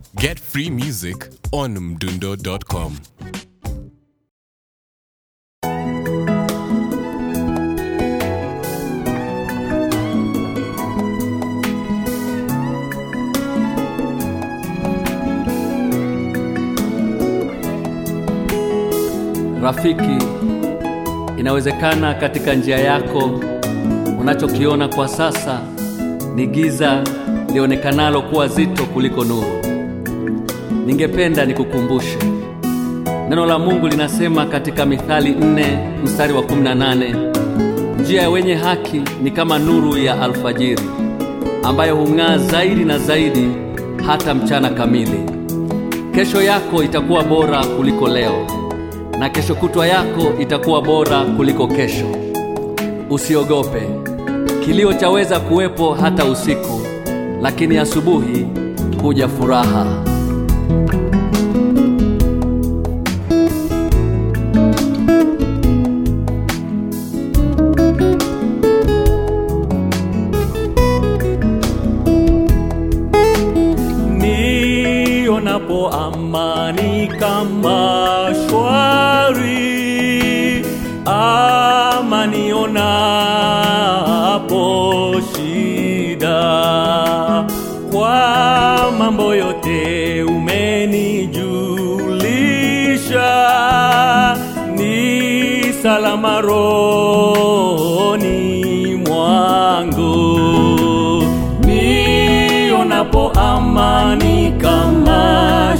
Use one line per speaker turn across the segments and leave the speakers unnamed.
Get free music on mdundo.com.
Rafiki, inawezekana katika njia yako unachokiona kwa sasa ni giza lionekanalo kuwa zito kuliko nuru. Ningependa nikukumbushe neno la Mungu linasema katika Mithali nne mstari wa 18, njia ya wenye haki ni kama nuru ya alfajiri ambayo hung'aa zaidi na zaidi hata mchana kamili. Kesho yako itakuwa bora kuliko leo na kesho kutwa yako itakuwa bora kuliko kesho. Usiogope, kilio chaweza kuwepo hata usiku, lakini asubuhi huja furaha.
nionapo amani kama shwari, ama nionapo shida, kwa mambo yote umenijulisha, ni salama rohoni mwangu nionapo amani kama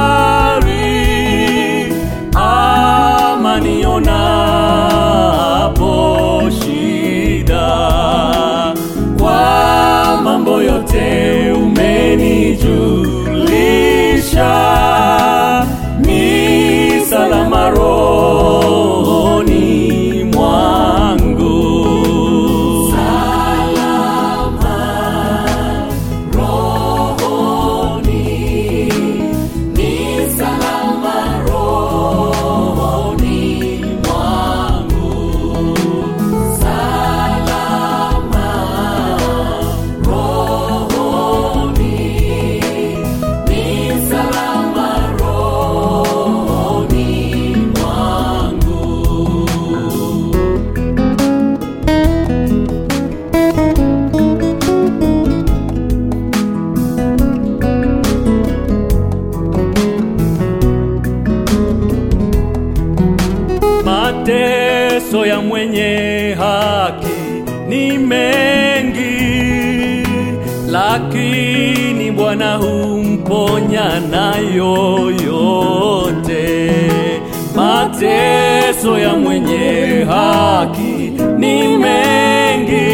shwari, ama nionapo shida, kwa mambo yote umenijulisha, ni salama rohoni mwangu. Mateso ya mwenye haki ni mengi, lakini Bwana humponya nayo yote. Mateso ya mwenye haki ni mengi,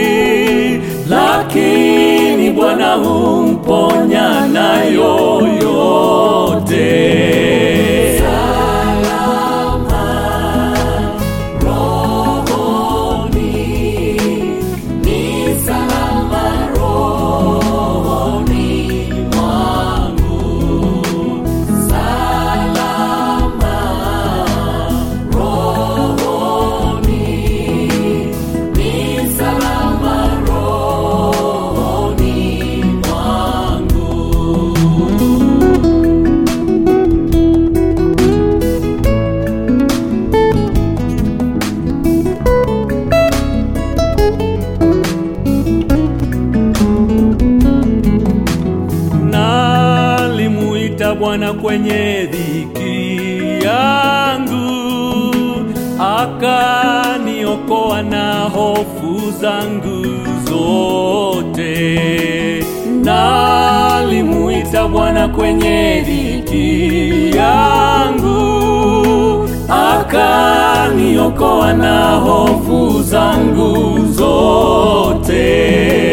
lakini Bwana humponya nayo yote. Nalimuita Bwana kwenye dhiki yangu, akaniokoa na hofu zangu zote. Nalimuita Bwana kwenye dhiki yangu, akaniokoa na hofu zangu zote.